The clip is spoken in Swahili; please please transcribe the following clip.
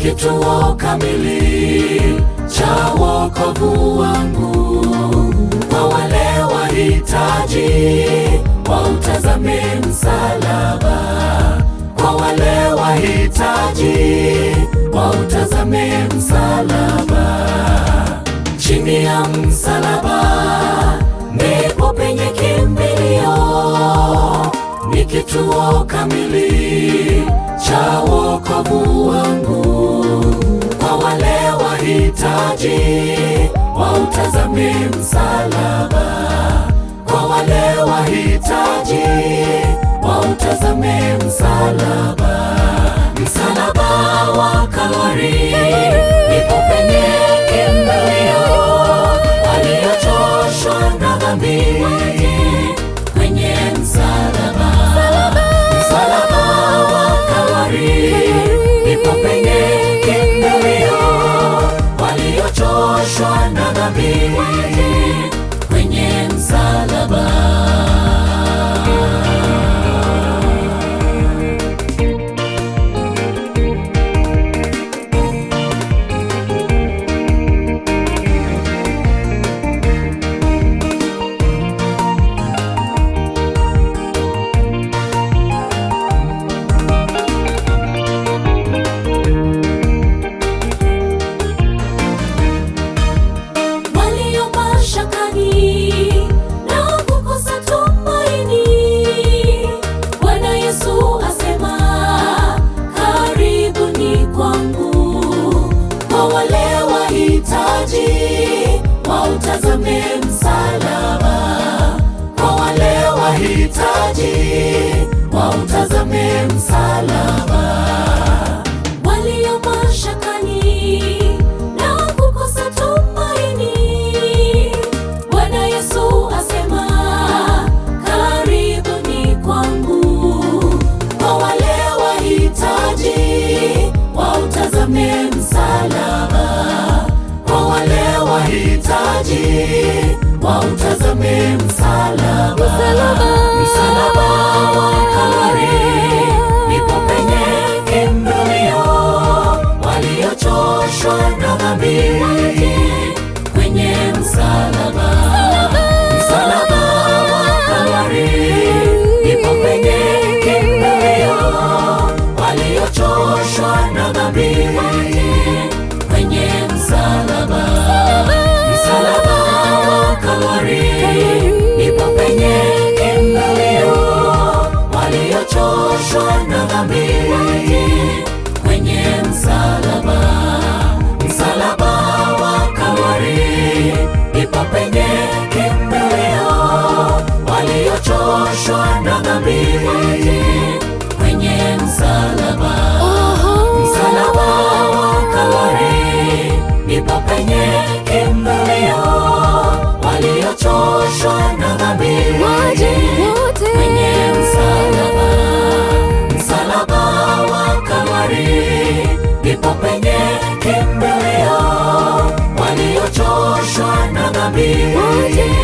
kituo kamili cha wokovu wangu. Kwa wale wahitaji wautazame msalaba, kwa wale wahitaji wautazame msalaba. Chini ya msalaba ndipo penye kimbilio, ni kituo kamili cha wokovu wangu. Kwa wale wahitaji wautazame msalaba, kwa wale wahitaji wautazame msalaba. Msalaba wa Kalvari ndipo penye kimbilio, waliochoshwa na dhambi kwenye msalaba. Msalaba wa Kalvari ndipo penye kimbilio, waliochoshwa na dhambi kwenye msalaba. walio mashakani na kukosa tumaini. Bwana Yesu asema, karibuni kwangu. Kwa wale wahitaji wautazame msalaba, kwa wale wahitaji wautazame msalaba walio mashakani na kukosa tumaini. Bwana Yesu asema, karibuni kwangu. Kwa wale wahitaji wautazame msalaba, kwa wale wahitaji wautazame msalaba. Msalaba wa Kalvari ndipo penye kimbilio, waliochoshwa na dhambi kwenye msalaba. Msalaba wa Kalvari ndipo penye kimbilio, waliochoshwa na dhambi kwenye msalaba. Msalaba wa Kalvari ndipo penye kimbilio, waliochoshwa na dhambi kwenye msalaba. Msalaba wa Kalvari ndipo penye kimbilio, waliochoshwa na dhambi kwenye msalaba. Msalaba wa Kalvari ndipo penye kimbilio, waliochoshwa na dhambi kwenye msalaba. Msalaba wa Kalvari ndipo penye kimbilio, waliochoshwa na dhambi